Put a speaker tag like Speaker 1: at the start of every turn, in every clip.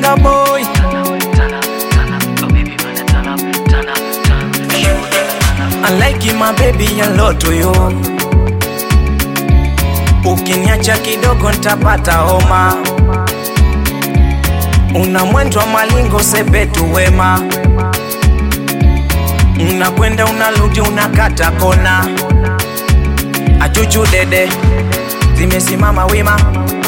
Speaker 1: Sugar boy I like you, my baby a lot to you Ukiniacha kidogo ntapata homa Una mwendo wa malingo sepetu wema Unakwenda unarudi unakata kona Achuchu dede zimesimama wima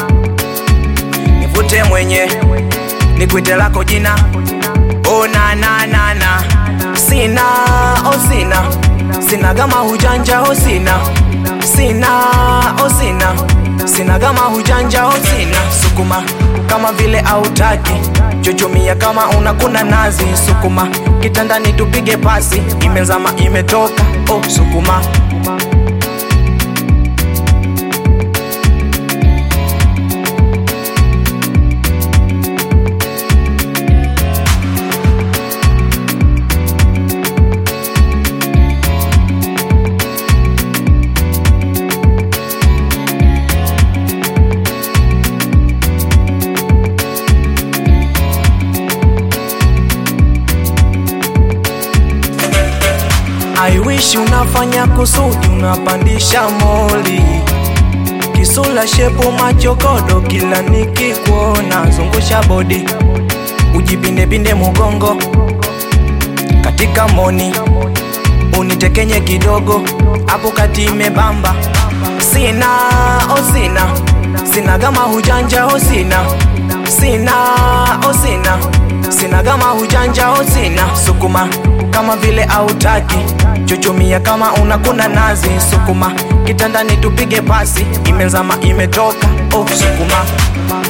Speaker 1: Nivute mwenye nikwite lako jina Oh na na na na Sina oh sina Sina gama hujanja oh sina Sina oh sina Sina gama hujanja oh sina Sukuma kama vile autaki Chuchumia kama unakuna nazi Sukuma kitandani tupige pasi Imezama imetoka oh sukuma I wish unafanya kusudi unapandisha moli Kisula shepu machokodo kila nikikuona zungusha bodi Ujipindepinde mugongo katika moni Unitekenye kidogo hapo kati imebamba Sina oh sina Sina gama hujanja oh sina Sina oh sina Sina gama hujanja oh sina Sukuma kama vile autaki Chuchumia kama unakuna nazi Sukuma kitandani tupige pasi Imezama imetoka oh sukuma